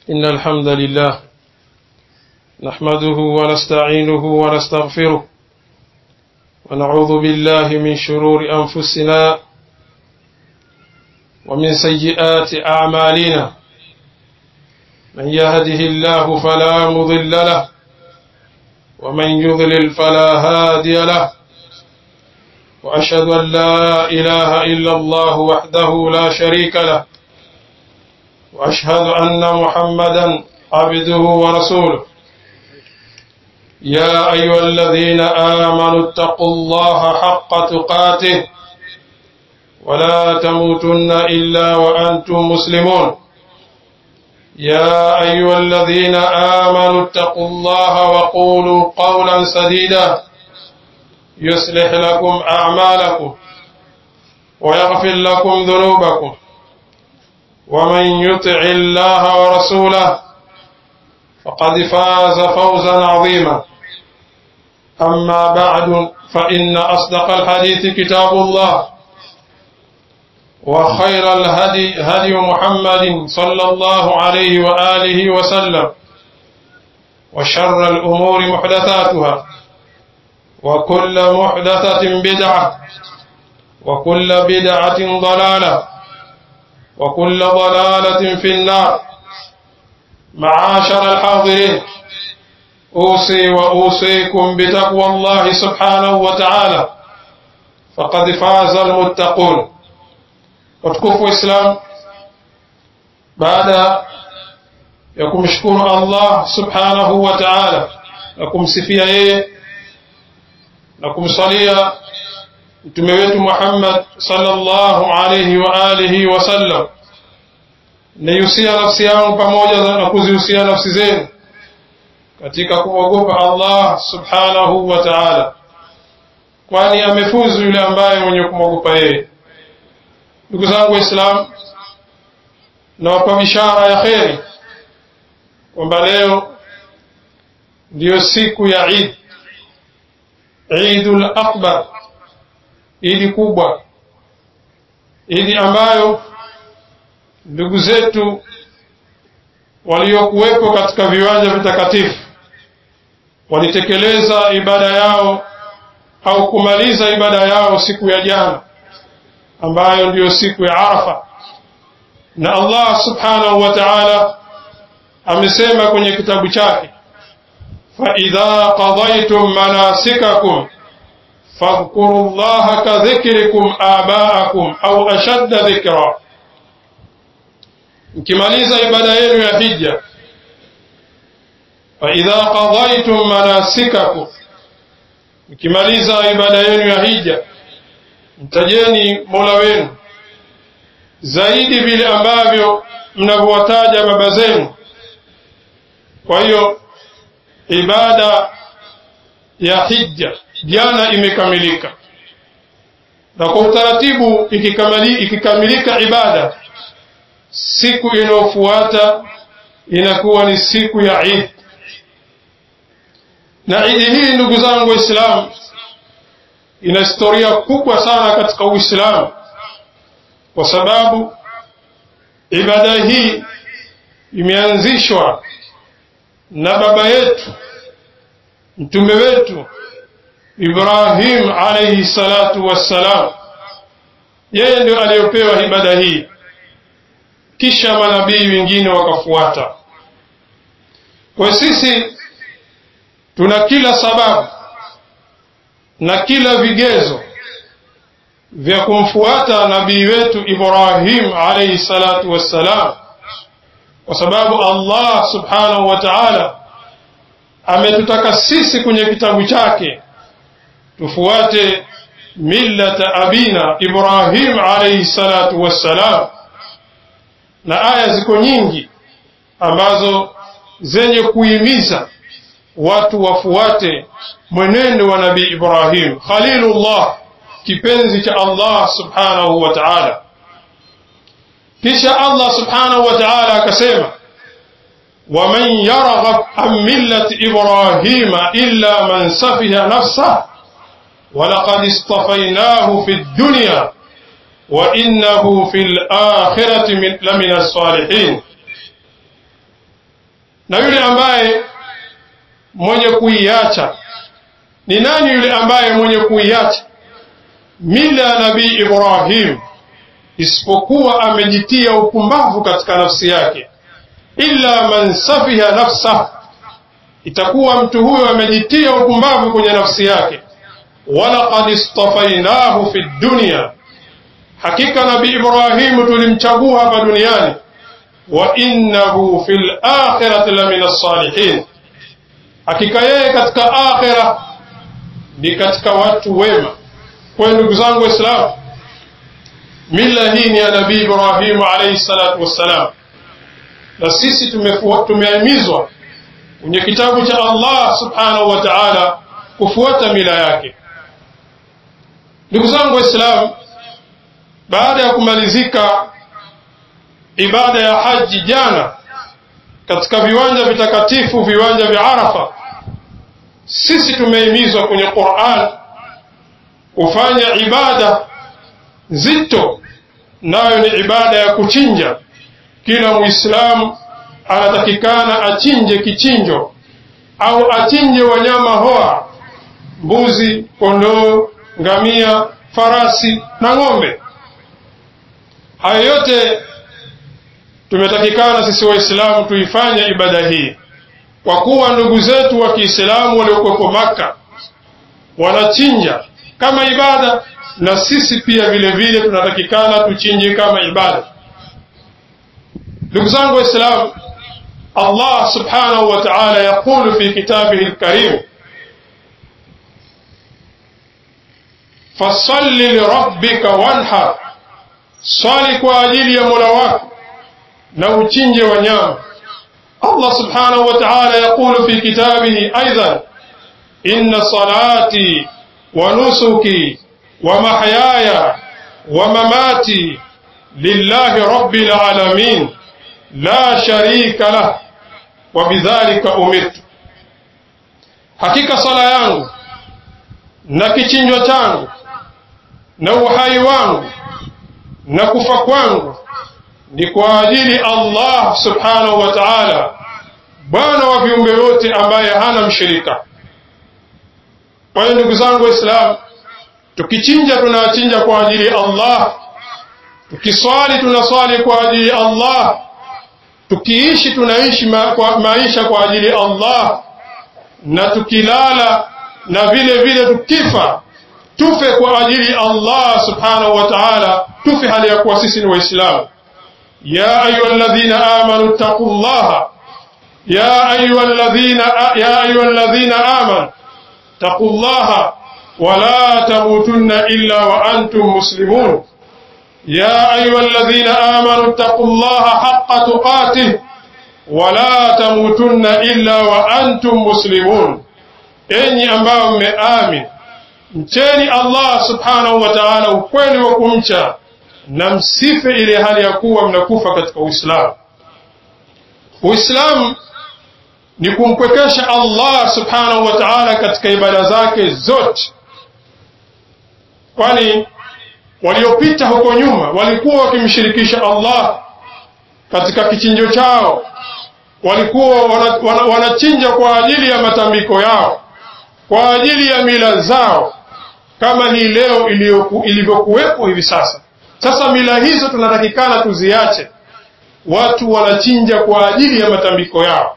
إن الحمد لله نحمده ونستعينه ونستغفره ونعوذ بالله من شرور أنفسنا ومن سيئات أعمالنا من يهده الله فلا مضل له ومن يضلل فلا هادي له وأشهد أن لا إله إلا الله وحده لا شريك له وأشهد أن محمدا عبده ورسوله يا أيها الذين آمنوا اتقوا الله حق تقاته ولا تموتن إلا وأنتم مسلمون يا أيها الذين آمنوا اتقوا الله وقولوا قولا سديدا يصلح لكم أعمالكم ويغفر لكم ذنوبكم ومن يطع الله ورسوله فقد فاز فوزا عظيما أما بعد فإن أصدق الحديث كتاب الله وخير الهدي هدي محمد صلى الله عليه وآله وسلم وشر الأمور محدثاتها وكل محدثة بدعة وكل بدعة ضلالة وكل ضلالة في النار معاشر الحاضرين أوصي وأوصيكم بتقوى الله سبحانه وتعالى فقد فاز المتقون watukufu Islam baada ya kumshukuru Allah subhanahu wa ta'ala na kumsifia yeye na kumsalia mtume wetu Muhammad sallallahu alayhi wa alihi wa sallam naihusia nafsi yangu pamoja na kuzihusia nafsi zenu katika kumwogopa Allah subhanahu wa ta'ala kwani amefuzu yule ambaye mwenye kumwogopa yeye ndugu zangu waislamu nawapa bishara ya kheri kwamba leo ndiyo siku ya Eid Eidul Akbar idi kubwa idi ambayo ndugu zetu waliokuwepo katika viwanja vitakatifu walitekeleza ibada yao au kumaliza ibada yao siku ya jana ambayo ndiyo siku ya Arafa na Allah subhanahu wa ta'ala amesema kwenye kitabu chake fa idha qadaytum manasikakum fadhkuru Allah ka dhikrikum aba'akum au ashadda dhikra mkimaliza ibada yenu ya hija fa idha qadaytum manasikakum mkimaliza ibada yenu ya hija mtajeni Mola wenu zaidi vile ambavyo mnavyowataja baba zenu. Kwa hiyo ibada ya hija jana imekamilika, na kwa utaratibu ikikamili, ikikamilika ibada, siku inayofuata inakuwa ni siku ya Eid. Na Eid hii ndugu zangu Waislamu ina historia kubwa sana katika Uislamu kwa sababu ibada hii imeanzishwa na baba yetu mtume wetu Ibrahim alayhi salatu wassalam. Yeye ndio aliyopewa ibada hii, kisha manabii wengine wakafuata. Kwa sisi tuna kila sababu na kila vigezo vya kumfuata nabii wetu Ibrahim alayhi salatu wassalam, kwa sababu Allah subhanahu wa ta'ala ametutaka sisi kwenye kitabu chake tufuate millata abina Ibrahim alayhi salatu wassalam, na aya ziko nyingi ambazo zenye kuhimiza watu wafuate mwenendo wa nabii Ibrahim Khalilullah, kipenzi cha Allah subhanahu wa ta'ala. Kisha Allah subhanahu wa ta'ala akasema, waman yarghab an millati Ibrahima illa man safiha nafsah walaqad istafainahu fi dunya wa innahu fil akhirati lamina salihin na yule ambaye mwenye kuiacha ni nani yule ambaye mwenye kuiacha mila ya nabii Ibrahim isipokuwa amejitia upumbavu katika nafsi yake illa man safiha nafsa itakuwa mtu huyo amejitia upumbavu kwenye nafsi yake walaqad istafainahu fi dunya hakika nabii Ibrahimu tulimchagua hapa duniani wa innahu fil akhirati lamina salihin hakika yeye katika akhira ni katika watu wema kwa ndugu zangu waislamu mila hii ni ya nabii Ibrahimu alayhi salatu wassalam na sisi tumehimizwa kwenye kitabu cha Allah subhanahu wa ta'ala kufuata mila yake ndugu zangu waislamu baada ya kumalizika ibada ya haji jana katika viwanja vitakatifu viwanja vya Arafa sisi tumehimizwa kwenye Qur'an kufanya ibada nzito nayo ni ibada ya kuchinja kila muislamu anatakikana achinje kichinjo au achinje wanyama hoa mbuzi kondoo ngamia farasi na ng'ombe hayo yote tumetakikana sisi waislamu tuifanye ibada hii kwa kuwa ndugu zetu wa kiislamu waliokuwepo maka wanachinja kama ibada na sisi pia vile vile tunatakikana tuchinje kama ibada ndugu zangu waislamu allah subhanahu wa ta'ala yaqulu fi kitabihi alkarim fasalli lirabbika wanhar swali kwa ajili ya mola wako na uchinje wanyama allah subhanahu wa ta'ala yaqulu fi kitabihi aidan inna salati wa nusuki wa mahyaya wa mamati lillahi rabbil alamin la sharika lah wa bidhalika umirtu hakika sala yangu na kichinjwa changu na uhai wangu na kufa kwangu ni kwa ajili Allah subhanahu wa ta'ala bwana wa viumbe wote ambaye hana mshirika kwa hiyo ndugu zangu waislamu tukichinja tunachinja kwa ajili ya Allah tukiswali tunaswali kwa ajili ya Allah tukiishi tunaishi ma, kwa maisha kwa ajili ya Allah na tukilala na vile vile tukifa tufe kwa ajili ya Allah subhanahu wa ta'ala tufe hali ya kuwa sisi ni waislamu ya ayyuhalladhina amanu taqullaha ya ayyuhalladhina ya ayyuhalladhina amanu taqullaha ولا تموتن إلا وأنتم مسلمون يا أيها الذين آمنوا اتقوا الله حق تقاته ولا تموتن إلا وأنتم مسلمون enyi ambao mmeamin mcheni allah subhanahu wa taala ukweli wa kumcha na msife ile hali ya kuwa mnakufa katika uislamu uislamu ni kumpwekesha allah subhanahu wa taala katika ibada zake zote kwani waliopita huko nyuma walikuwa wakimshirikisha allah katika kichinjo chao walikuwa wanachinja wana, wana kwa ajili ya matambiko yao kwa ajili ya mila zao kama hii leo ilivyokuwepo hivi sasa sasa mila hizo tunatakikana tuziache watu wanachinja kwa ajili ya matambiko yao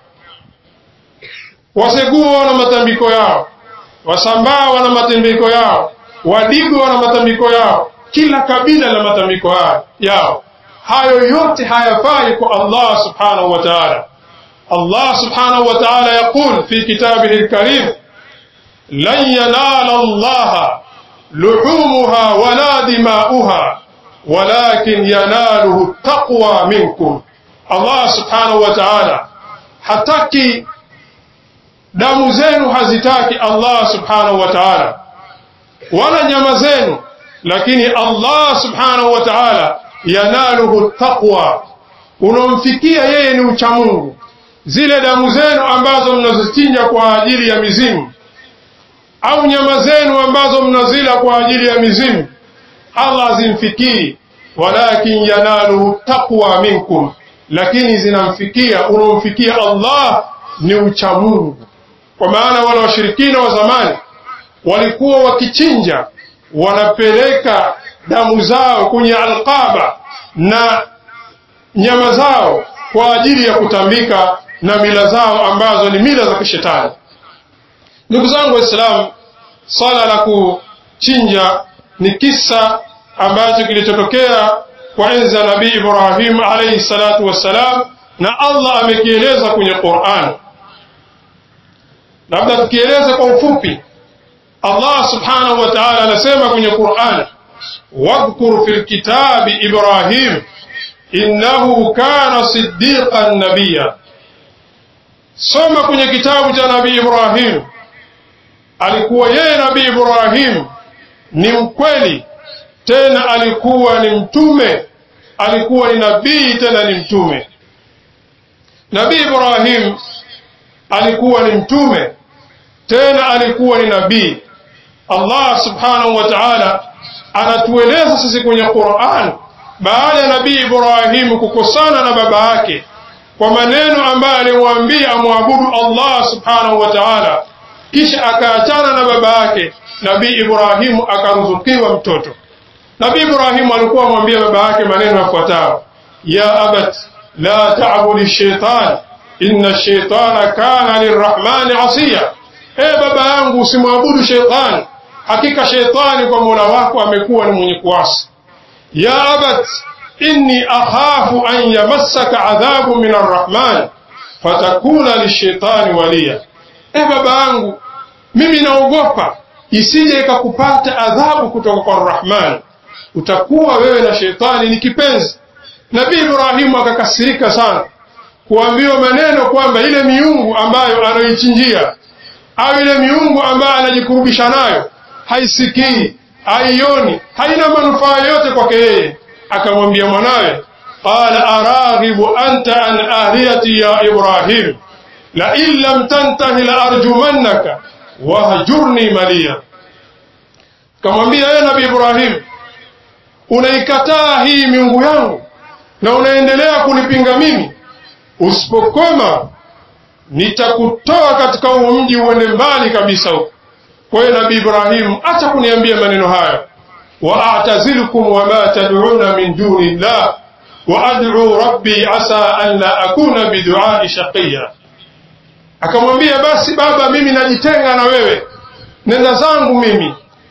waseguo wana matambiko yao wasambaa wana matambiko yao wadigo wana matambiko yao kila kabila na matambiko yao hayo yote hayafai kwa allah subhanahu wa taala allah subhanahu wa taala yaqul fi kitabihi lkarim lan yanala allaha luhumuha wala dimauha walakin yanaluhu taqwa minkum allah subhanahu wa taala hataki damu zenu hazitaki allah subhanahu wa taala wala nyama zenu lakini allah subhanahu wa taala yanaluhu taqwa unomfikia yeye ni uchamungu zile damu zenu ambazo mnazichinja kwa ajili ya mizimu au nyama zenu ambazo mnazila kwa ajili ya mizimu allah zimfikii walakin yanaluhu taqwa minkum lakini zinamfikia unaomfikia Allah ni uchamungu kwa maana wale washirikina wa zamani walikuwa wakichinja wanapeleka damu zao kwenye alqaba na nyama zao kwa ajili ya kutambika na mila zao ambazo ni mila za kishetani ndugu zangu waislamu swala la kuchinja ni kisa ambacho kilichotokea kwa enzi ya nabii ibrahim alaihi salatu wassalam na allah amekieleza kwenye quran labda tukieleza kwa ufupi allah subhanahu wa taala anasema kwenye quran wadhkur fi lkitabi ibrahim innahu kana siddiqan nabiya soma kwenye kitabu cha nabii ibrahim alikuwa yeye nabii ibrahim ni mkweli tena alikuwa ni mtume alikuwa ni nabii tena ni mtume nabii ibrahim alikuwa ni mtume tena alikuwa ni nabii allah subhanahu wa taala anatueleza sisi kwenye quran baada ya nabii ibrahimu kukosana na baba yake kwa maneno ambayo alimwambia amwabudu allah subhanahu wa taala kisha akaachana na baba yake nabii ibrahimu akaruzukiwa mtoto nabii ibrahimu alikuwa amwambia baba yake maneno yafuatayo ya abat la tabudi shaitan inna shaitana kana lirrahmani asiya e baba yangu usimwabudu sheitani hakika sheitani kwa mola wako amekuwa ni mwenye kuasi ya abat inni akhafu an yamassaka adhabu min arrahman fatakuna lishaitani waliya e baba yangu mimi naogopa isije ikakupata adhabu kutoka kwa arrahman utakuwa wewe na sheitani ni kipenzi nabii ibrahimu akakasirika sana kuambiwa maneno kwamba ile miungu ambayo anaichinjia au ile miungu ambayo anajikurubisha nayo haisikii haioni haina manufaa yoyote kwake yeye akamwambia mwanawe qala araghibu anta an ahliyati ya ibrahim lain lam tantahi laarjumannaka wahjurni maliya kamwambia yeye nabii ibrahim unaikataa hii miungu yangu na unaendelea kunipinga mimi usipokoma nitakutoa katika huu mji uende mbali kabisa huko kwa hiyo nabii ibrahimu acha kuniambia maneno hayo waatazilukum wama tad'una min duni llah waad'u rabbi asa an la akuna biduai shaqiya akamwambia basi baba mimi najitenga na wewe nenda zangu mimi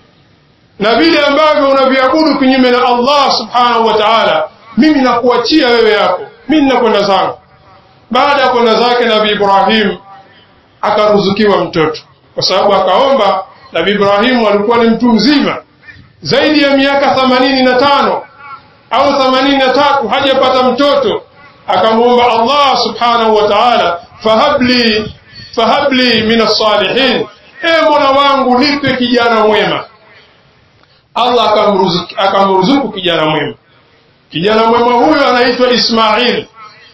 na vile ambavyo unaviabudu kinyume na allah subhanahu wa taala mimi nakuachia wewe yako mimi nakwenda zangu baada ya kwenda zake nabii ibrahim akaruzukiwa mtoto kwa sababu akaomba nabii ibrahimu alikuwa ni mtu mzima zaidi ya miaka themanini na tano au themanini na tatu hajapata mtoto akamwomba allah subhanahu wa taala fahabli fahabli min alsalihin e mola wangu nipe kijana mwema allah akamruzuku, akamruzuku kijana mwema kijana mwema huyo anaitwa ismail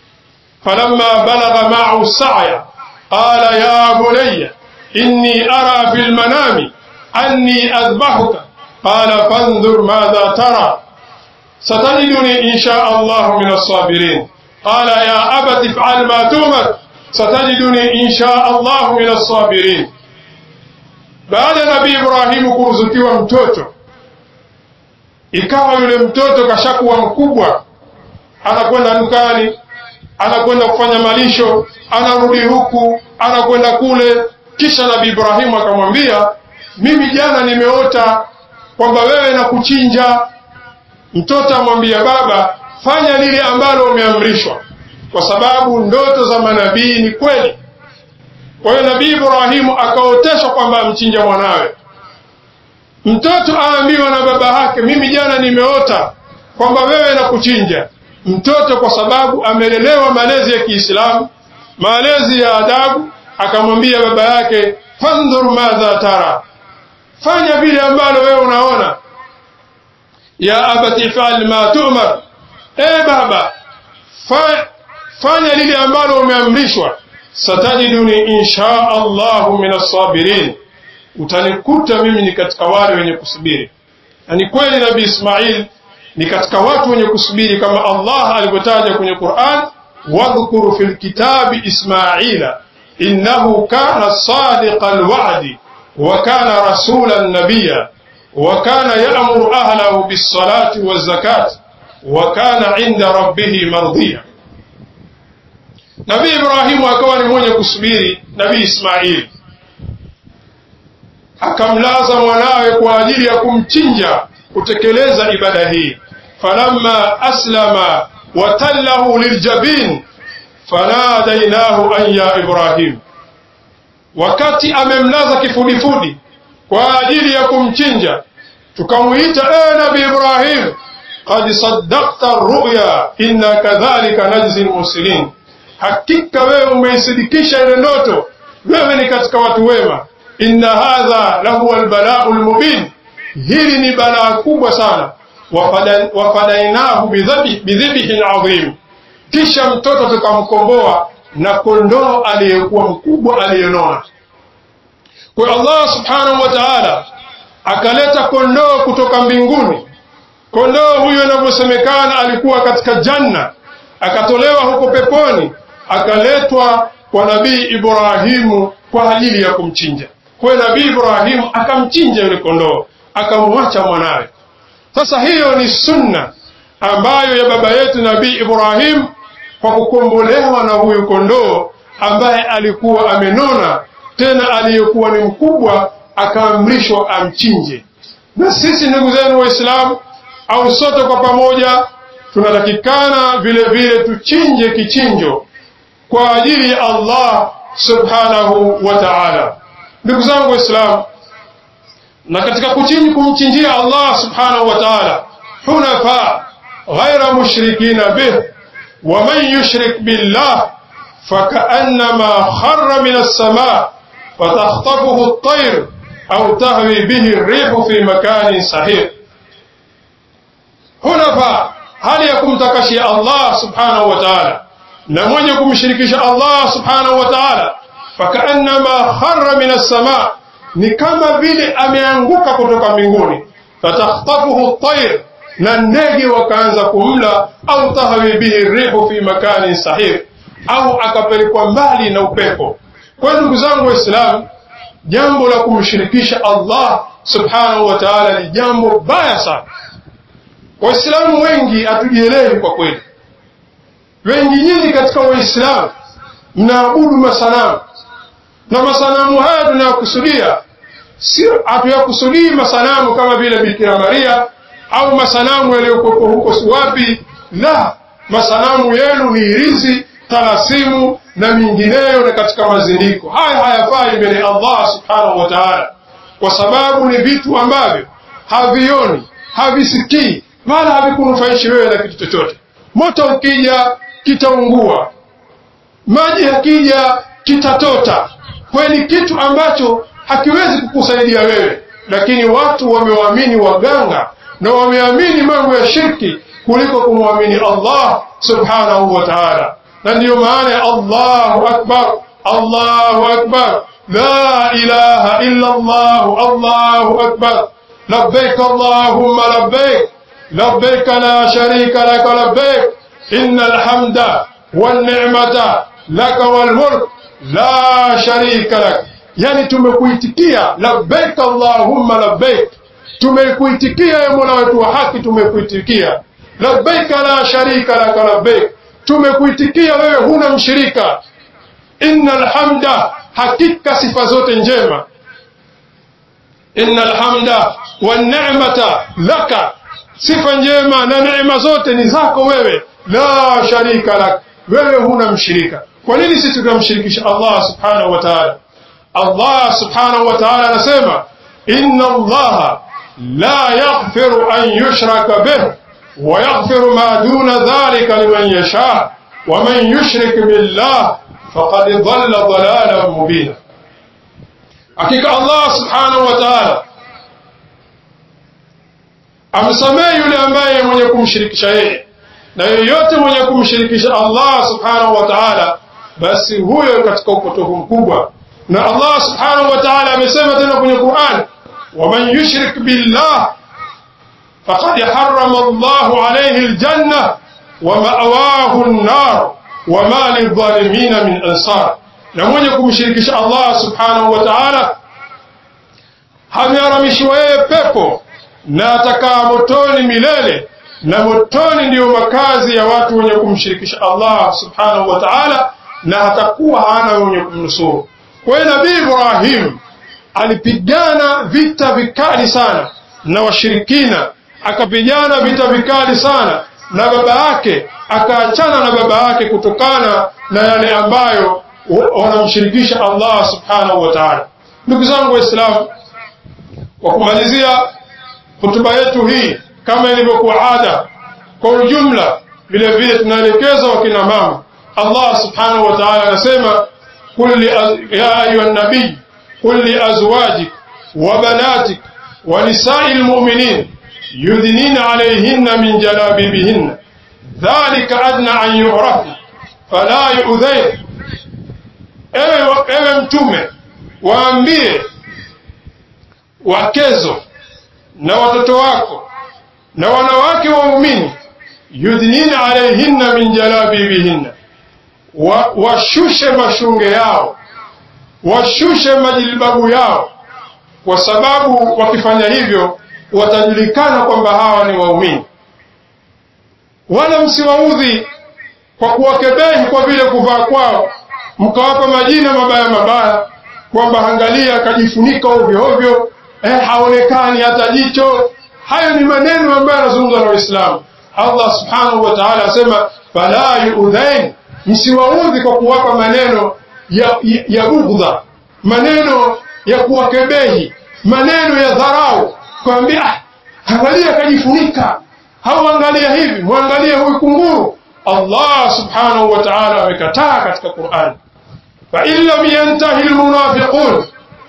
falamma balagha maahu saya qala ya bunaya inni ara fi lmanami anni adbahuka qala fandhur madha tara ستجدني إن شاء الله من الصابرين قال يا أبت افعل ما تؤمر ستجدني إن شاء الله من الصابرين بعد نبي إبراهيم kuruzukiwa mtoto ikawa yule mtoto kashakuwa mkubwa anakwenda dukani anakwenda kufanya malisho anarudi huku anakwenda kule kisha nabii ibrahimu akamwambia mimi jana nimeota kwamba wewe na kuchinja mtoto amwambia baba fanya lile ambalo umeamrishwa kwa sababu ndoto za manabii ni kweli kwa hiyo nabii ibrahimu akaoteshwa kwamba amchinja mwanawe mtoto aambiwa na baba yake mimi jana nimeota kwamba wewe na kuchinja mtoto kwa sababu amelelewa malezi ya kiislamu malezi ya adabu akamwambia baba yake fandhur madha tara fanya vile ambalo wewe unaona ya abati fal ma tumar e baba fa, fanya lile ambalo umeamrishwa satajiduni insha allahu min assabirin utanikuta mimi ni katika wale wenye kusubiri na ni kweli nabii ismail ni katika watu wenye kusubiri kama allah alivyotaja kwenye quran wadhkur fi lkitabi ismaila innahu kana sadiqa alwa'di wa kana rasulan nabiyya wa kana ya'muru ahlahu bis-salati waz-zakati wa kana 'inda rabbih mardiya Nabii Ibrahimu akawa ni mwenye kusubiri Nabii Ismaili akamlaza mwanawe kwa ajili ya kumchinja kutekeleza ibada hii falamma aslama watallahu liljabin fanadainahu an ya Ibrahim wakati amemlaza kifudifudi kwa ajili ya kumchinja tukamuita e nabi Ibrahim qad saddaqta ruya inna kadhalika najzi almuslimin hakika wewe umeisidikisha ile ndoto wewe ni katika watu wema inna hadha lahu albalau almubin hili ni balaa kubwa sana wafadainahu bidhibihin adhim kisha mtoto tukamkomboa na kondoo aliyekuwa mkubwa aliyenona kwa Allah subhanahu wa ta'ala akaleta kondoo kutoka mbinguni kondoo huyo inavyosemekana alikuwa katika janna akatolewa huko peponi akaletwa kwa nabii Ibrahimu kwa ajili ya kumchinja kwa nabii Ibrahimu akamchinja yule kondoo akamwacha mwanawe sasa hiyo ni sunna ambayo ya baba yetu nabii Ibrahim kwa kukombolewa na huyu kondoo ambaye alikuwa amenona tena aliyekuwa ni mkubwa akaamrishwa amchinje na sisi ndugu zenu waislamu au sote kwa pamoja tunatakikana vile vile tuchinje kichinjo kwa ajili ya Allah subhanahu wa ta'ala ndugu zangu waislamu na katika kuchinji kumchinjia Allah subhanahu wa ta'ala hunafa ghaira mushrikina bih wa man yushrik billah فكأنما خر من السماء فتخطفه الطير أو تهوي به الريح في مكان صحيح hunafa hali ya kumtakashia Allah subhanahu wa ta'ala na mwenye kumshirikisha Allah subhanahu wa ta'ala fakaannama kharra min as-sama ni kama vile ameanguka kutoka mbinguni fatakhtafuhu at-tayr na ndege wakaanza kumla au tahawi bihi rihu fi makani sahih au akapelekwa mbali na upepo kwa ndugu zangu waislamu jambo la kumshirikisha Allah subhanahu wa ta'ala ni jambo baya sana waislamu wengi hatujielewi kwa kweli wengi nyinyi katika waislamu mnaabudu masanamu na masanamu haya tunayokusudia sio hatuyakusudii masanamu kama vile Bikira Maria au masanamu yaliyokuwepo huko wapi la masanamu yenu ni irizi talasimu na mingineyo na katika mazindiko haya hayafai mbele ya Allah subhanahu wa ta'ala kwa sababu ni vitu ambavyo havioni havisikii wala havikunufaishi wewe na kitu chochote moto ukija kitaungua maji yakija kitatota kwa ni kitu ambacho hakiwezi kukusaidia wewe lakini watu wamewaamini waganga na wameamini mambo ya shirki kuliko kumwamini Allah subhanahu wa ta'ala na ndiyo maana ya Allahu akbar Allahu akbar la ilaha illa Allah Allahu akbar labbaik Allahumma labbaik labbaik la sharika lak labbaik innal hamda wan ni'mata lak wal mulk la sharika lak yani tumekuitikia labbaik Allahumma labbaik tumekuitikia ya Mola wetu wa haki tumekuitikia labbaik la sharika lak labbaik tumekuitikia wewe huna mshirika innal hamda hakika sifa zote njema innal hamda wan ni'mata laka sifa njema na neema zote ni zako wewe la sharika lak wewe huna mshirika kwa nini sisi tunamshirikisha Allah subhanahu wa ta'ala Allah subhanahu wa ta'ala anasema inna Allah la yaghfiru an yushraka bih ويغفر ما دون ذلك لمن يشاء ومن يشرك بالله فقد ضل ضلالا مبينا hakika Allah subhanahu wa ta'ala amsamehe yule ambaye mwenye kumshirikisha yeye na yeyote mwenye kumshirikisha Allah subhanahu wa ta'ala basi huyo katika upotofu mkubwa na Allah subhanahu wa ta'ala amesema tena kwenye Qur'an waman yushrik billah فقد حرم الله عليه الجنة ومأواه النار wama lidhalimina min ansar na mwenye kumshirikisha Allah subhanahu wa ta'ala hameharamishiwa yeye pepo na atakaa motoni milele na motoni ndiyo makazi ya watu wenye kumshirikisha Allah subhanahu wa ta'ala na hatakuwa hana wenye kumnusuru kwa hiyo nabii Ibrahim alipigana vita vikali sana na washirikina akapigana vita vikali sana na baba yake akaachana na baba yake kutokana na yale ambayo wanamshirikisha Allah subhanahu wa ta'ala ndugu zangu waislamu kwa kumalizia hotuba yetu hii kama ilivyokuwa ada kwa ujumla vile vile tunaelekeza wakina mama Allah subhanahu wa ta'ala anasema qul ya ayuha nabii qul li azwajik wa banatik wa nisa'il mu'minin yudnina alayhinna min jalabibihinna dhalika adna an yu'rafna fala yu'dhayn ewe, ewe mtume waambie wakezo na watoto wako na wanawake waumini yudnina alayhinna min jalabibihinna wa, washushe mashunge yao washushe majilbabu yao kwa sababu wakifanya hivyo watajulikana kwamba hawa ni waumini wala msiwaudhi kwa kuwakebehi kwa vile kuvaa kwao mkawapa majina mabaya mabaya kwamba angalia akajifunika ovyo ovyo eh, haonekani hata jicho hayo ni maneno ambayo yanazungumzwa na Waislamu Allah subhanahu wa ta'ala asema fala yuudhain msiwaudhi kwa kuwapa maneno ya, ya, ya bughdha maneno ya kuwakebehi maneno ya dharau kwambia ah, angalia akajifunika au angalia hivi mwangalie huyu kunguru Allah subhanahu wa ta'ala amekataa katika Qur'an fa in lam yantahi almunafiqun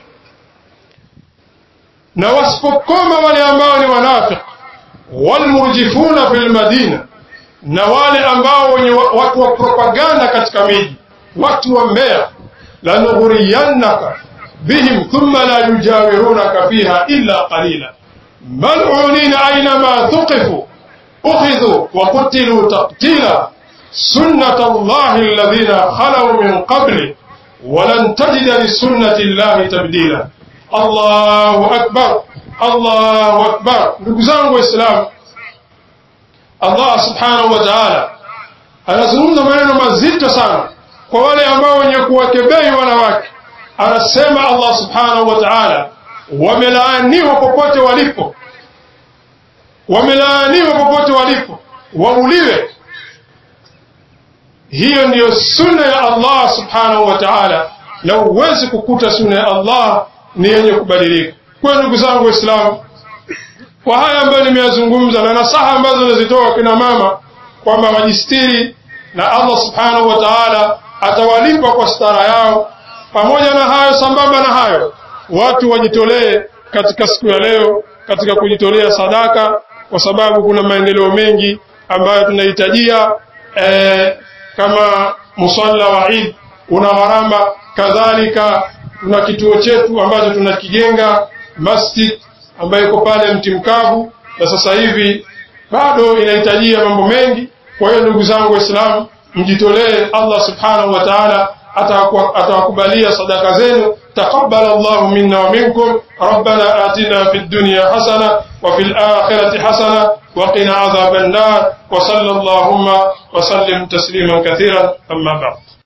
na wasipokoma wale ambao ni wanafiki walmurjifuna fil madina na wale ambao wenye watu wa propaganda katika miji watu wa mbea lanughuriyannaka bihim thumma la yujawirunaka fiha illa qalila mal'unina aynama thuqifu ukhidhu wa qutilu taqtila sunnat allahi alladhina khalaw min qabli ولن تجد لسنة الله تبديلا الله أكبر الله أكبر ndugu zangu waislamu Allah subhanahu wa ta'ala anazungumza maneno mazito sana kwa wale ambao wenye kuwakebei wanawake anasema Allah subhanahu wa ta'ala wamelaaniwa popote walipo wamelaaniwa popote walipo wauliwe hiyo ndiyo sunna ya Allah subhanahu wa ta'ala na huwezi kukuta sunna ya Allah ni yenye kubadilika kwa ndugu zangu waislamu kwa haya ambayo nimeyazungumza na nasaha ambazo nazitoa kina mama kwamba wajistiri na Allah subhanahu wa ta'ala atawalipa kwa stara yao pamoja na hayo sambamba na hayo watu wajitolee katika siku ya leo katika kujitolea sadaka kwa sababu kuna maendeleo mengi ambayo tunahitajia eh, kama musalla wa Eid una gharama kadhalika tuna kituo chetu ambacho tunakijenga masjid ambayo iko pale mti mkavu na sasa hivi bado inahitajia mambo mengi kwa hiyo ndugu zangu waislamu mjitolee Allah subhanahu wa ta'ala atawakubalia sadaka zenu taqabbal Allahu minna wa minkum rabbana atina fid dunya hasana wa fil akhirati hasana wa qina adhaban nar wa sallallahu wa sallim tasliman kathiran amma ba'd